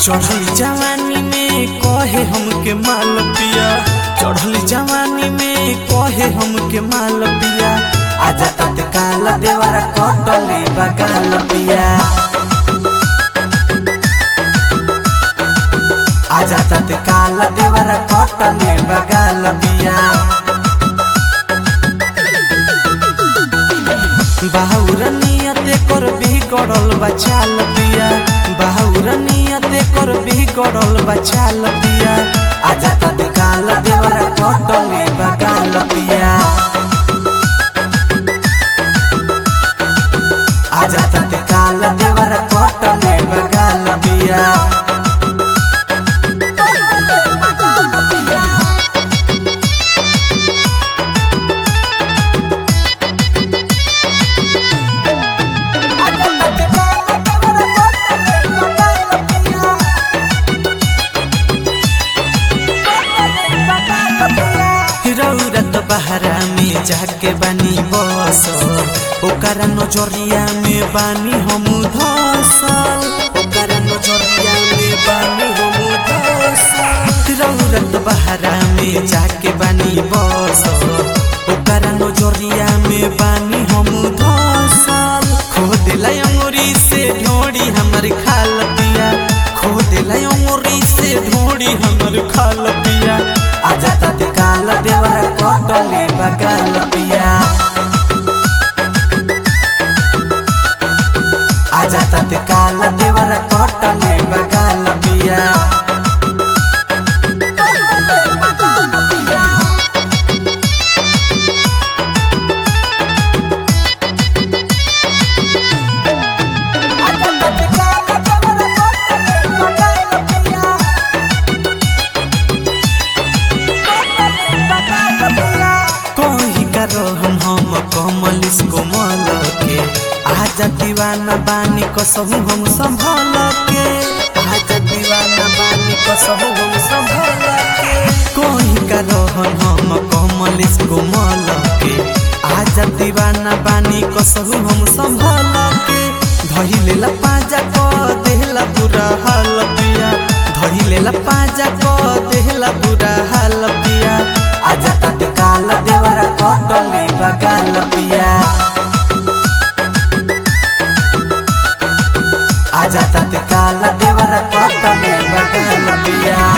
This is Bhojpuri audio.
चढ़ल जवानी में कहे हमके माल पिया चढ़ल जवानी में कहे हमके माल पिया आजा तत्काल देवरा कटले बगाल पिया आजा तत्काल देवरा कटले बगाल पिया बाहुर नियते कर बिगड़ल बचाल पिया बाहुर नियते कर बिगड़ल बचाल पिया आजा तत्काल देवरा कटले बगाल पिया आजा तत्काल देवरा कटले बगाल पिया रौरत बहरा में जाके बानी बसल ओकरा नजरिया में बानी हम धसल ओकरा नजरिया में बानी हम धसल रौरत बहरा में जाके बानी बसल ओकरा नजरिया में बानी हम धसल खो दिला अंगुरी से ढोड़ी हमर खाल पिया खो दिला अंगुरी से ढोड़ी हमर खाल पिया आजा तत्काल देवरा कटले बगाल पिया आजा तत्काल देवरा कटले बगाल पिया कही करो हम हम कमल इसको मल के आजा दीवाना बानी कसहु हम संभल के आजा दीवाना बानी कसहु हम संभल के कही करो हम हम कमल इसको मल के आजा दीवाना बानी कसहु हम संभल के धही लेला पाजा को देहला बुरा हाल पिया धही लेला पाजा को देहला बुरा हाल पिया आजा तत्काल देवरा कटले बगाल पिया आजा तत्काल देवरा कटले बगाल पिया